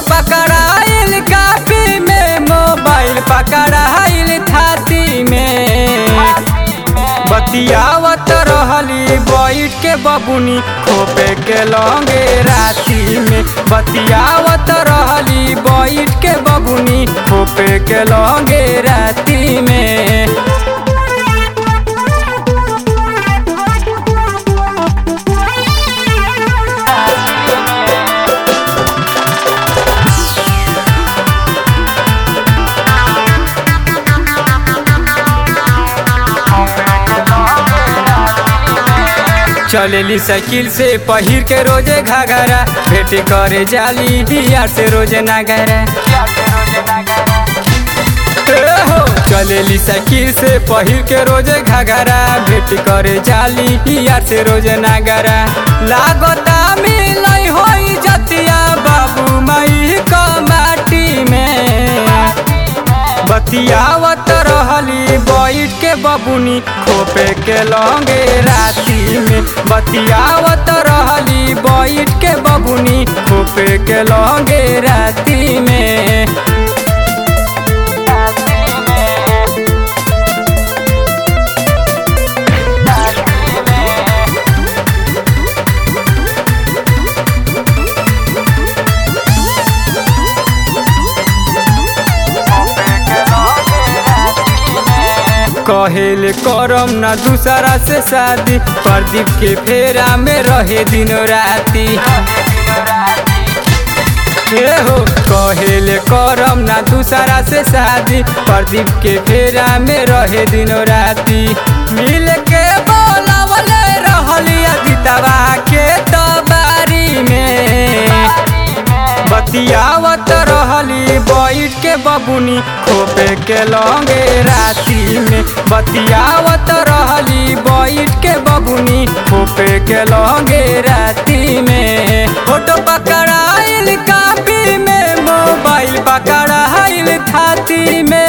पकड़ाइल काफी में मोबाइल पकड़ाइल थाती में बतियावत रहली बैठ के बबुनी खोपे के लौंगे राती में बतियावत रहली बैठ के बबुनी खोपे के लौंगे राती में चलेली साइकिल से पहिर के रोजे घाघरा भेट करे जाली यार से रोजे नागरा ए हो चलेली साइकिल से पहिर के रोजे घाघरा भेट करे जाली यार से रोजे नागरा लागता मिलई होई जतिया बाबू मई क माटी में बतियावत रहली बैठ के बबुनी खोपे के लौंगे राती में बतियावत रहली बैठ के बबुनी खोपे के लौंगे राती में कहेले करम ना दूसरा से शादी प्रदीप के फेरा में रहे दिन राती ए हो कहेले करम ना दूसरा से शादी प्रदीप के फेरा में रहे दिन राती मिल के बोलावले रहली अदितवा के तबारी में बतियावत रहली बैठ के बबुनी खोपे के लौंगे राती में बतियावत रहली बैठ के बबुनी खोपे के लौंगे राती में फोटो पकड़ाइल कापी में मोबाइल पकड़ाइल थाती में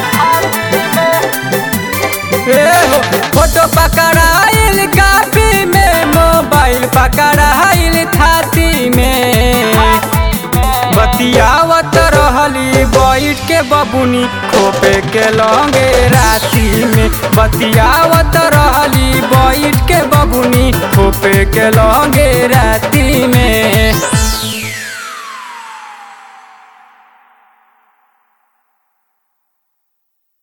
ए हो फोटो पकड़ाइल कापी में मोबाइल पकड़ाइल थाती में बतियावत रहली बैठ के बबुनी खोपे के लौंगे राती में बतियावत रहली बैठ के बबुनी खोपे के लौंगे